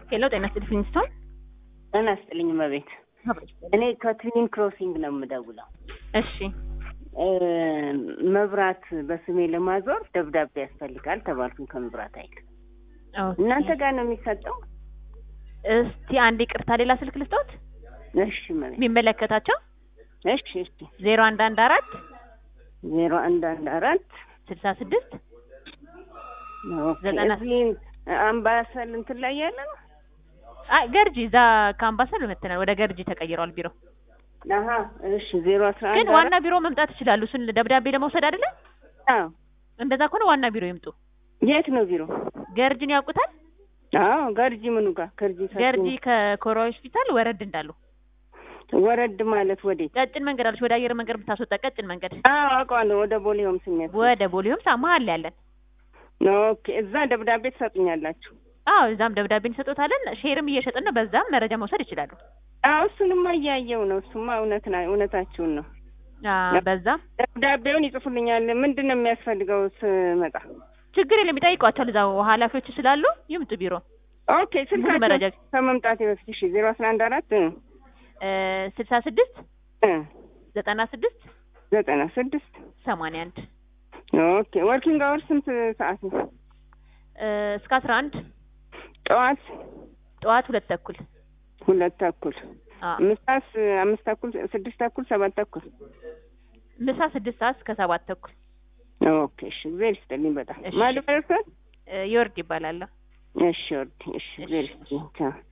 ሄሎ ጤና ይስጥልኝ ፊንስቶን። ጤና ይስጥልኝ እመቤት። እኔ ከትዊን ክሮሲንግ ነው የምደውለው። እሺ እ መብራት በስሜ ለማዞር ደብዳቤ ያስፈልጋል ተባልኩኝ ከመብራት ኃይል። ኦኬ። እናንተ ጋር ነው የሚሰጠው? እስቲ አንድ ይቅርታ፣ ሌላ ስልክ ልስጦት እሺ እመቤት። የሚመለከታቸው እሺ እሺ ዜሮ አንድ አንድ አራት ዜሮ አንድ አንድ አራት ስልሳ ስድስት ኦኬ። ዘጠና- እዚህ አምባሰል እንትን ላይ ያለ ነው? አይ ገርጂ፣ እዛ ከአምባሰል መተናል ወደ ገርጂ ተቀይሯል ቢሮ። አሀ እሺ ዜሮ አስራ ግን አንድ ዋና ቢሮ መምጣት ይችላሉ። እሱን ደብዳቤ ለመውሰድ አይደለ? አዎ እንደዛ ከሆነ ዋና ቢሮ ይምጡ። የት ነው ቢሮ? ገርጂን ያውቁታል? አዎ ገርጂ ምኑ ጋር ገርጂ ሰፊ ገርጂ ነው። ከኮራ ሆስፒታል ወረድ እንዳሉ ወረድ ማለት ወዴት? ቀጭን መንገድ አለች፣ ወደ አየር መንገድ የምታስወጣ ቀጭን መንገድ አዎ አውቀዋለሁ። ወደ ቦሌ ሆም ስሜት ወደ ቦሌውም ሳ መሀል ላይ ያለን። ኦኬ። እዛ ደብዳቤ ትሰጡኛላችሁ? አዎ እዛም ደብዳቤ እንሰጦታለን። ሼርም እየሸጥን ነው። በዛም መረጃ መውሰድ ይችላሉ። አዎ እሱንማ እያየው ነው። እሱማ እውነት ና እውነታችሁን ነው። አዎ በዛም ደብዳቤውን ይጽፉልኛል። ምንድን ነው የሚያስፈልገው ስመጣ? ችግር የለም ይጠይቋቸዋል። እዛው ኃላፊዎች ስላሉ ይምጡ ቢሮ። ኦኬ ሙሉ መረጃ ስልካቸው ከመምጣቴ በፊት እሺ፣ ዜሮ አስራ አንድ አራት ስልሳ ስድስት ዘጠና ስድስት ዘጠና ስድስት ሰማንያ አንድ ኦኬ። ወርኪንግ አወር ስንት ሰዓት ነው? እስከ አስራ አንድ ጠዋት ጠዋት ሁለት ተኩል ሁለት ተኩል፣ አዎ ምሳስ አምስት ተኩል፣ ስድስት ተኩል፣ ሰባት ተኩል። ምሳ ስድስት ሰዓት እስከ ሰባት ተኩል ኦኬ እሺ፣ እግዚአብሔር ይስጥልኝ በጣም እሺ። ማን ልበል እርስዎን? ይወርድ ይባላል። እሺ ወርድ እሺ፣ እግዚአብሔር ይስጥልኝ ቻው።